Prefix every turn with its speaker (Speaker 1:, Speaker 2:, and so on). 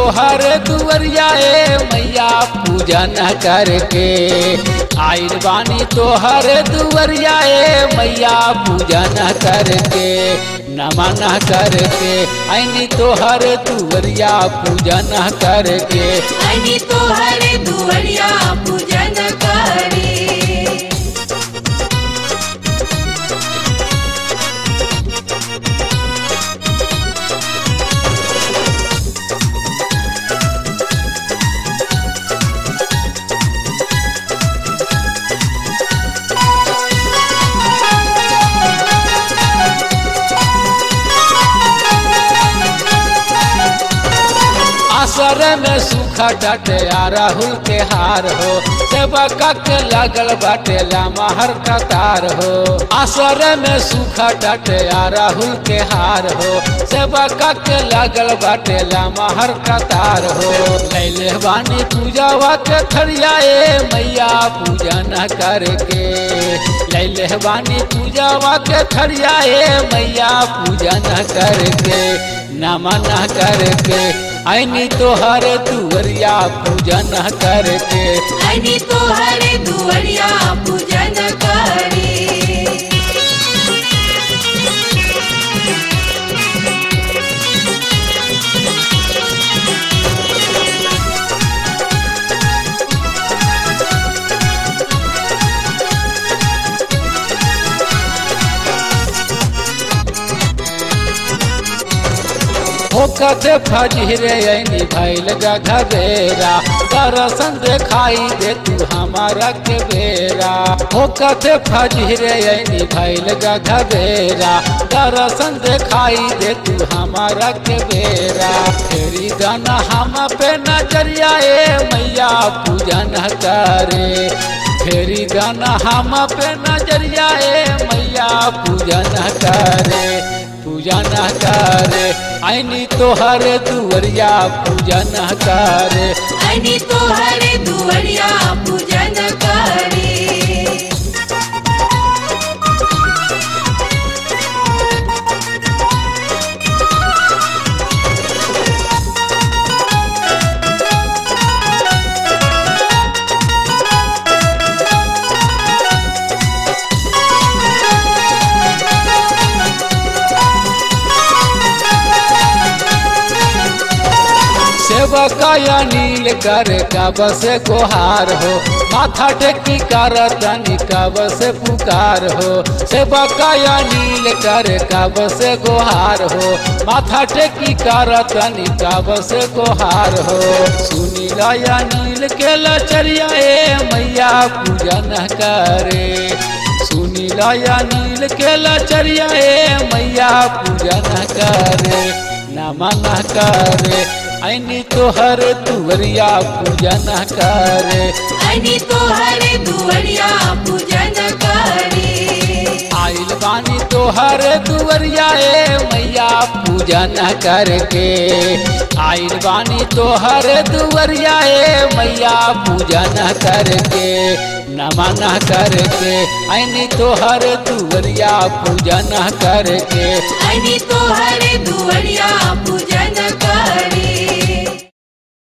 Speaker 1: तोहर दुवरिया ए मैया पूजन करके आइल बानी तोहर दुवरिया ए मैया पूजन करके नमन करके आईनी तोहर दुवरिया पूजन करके
Speaker 2: आणि तोहरे दुवरिया पूजन करे
Speaker 1: असर में सूखा डटे आ राहुल के हार हो सेवका के लागल बाटे लामहर कतार हो असर में सूखा डटे आ राहुल के हार हो सेवका के लागल बाटे लामहर कतार हो लैले बानी पूजावा के थरिया ए मैया पूजन करके लैले बानी पूजावा के थरिया ए मैया पूजन करके नमन करके आईनी तोहर दुवरिया पूजन करके
Speaker 2: आणि तोहरे दुवरिया पूजन करे
Speaker 1: होकते फजरे ऐनी भैल गघबेरा दर्शन देखाई दे तू हमारा के बेरा होकते फजरे ऐनी भैल गघबेरा दर्शन देखाई दे तू हमारा के बेरा फेरी गाना हम पे नजरिया ए मैया पूजन करे फेरी गाना हम पे नजरिया ए मैया पूजन करे पूजन करे आईनी तोहर दुवरिया पूजन करे
Speaker 2: आणि तोहरे दुवरिया पूजन करे
Speaker 1: सेवका या नील कर कब से गुहार हो माथा टेकी कर तनी कब से पुकार हो सेवका या नील कर कब से गुहार हो माथा टेकी कर तनी कब से गुहार हो सुनीला या नील के लचरिया ए मैया पूजन करे सुनीला या नील के लचरिया ए मैया पूजन करे नमन करे ऐनी तोहर तुवरिया पूजन करे
Speaker 2: आणि तोहरे दुवरिया पूजन करे
Speaker 1: आइल बानी तोहर दुवरिया ए मैया पूजन करके आइल बानी तोहर दुवरिया ए मैया पूजन करके नमन करके ऐनी तोहर दुवरिया पूजन करके
Speaker 2: आणि तोहरे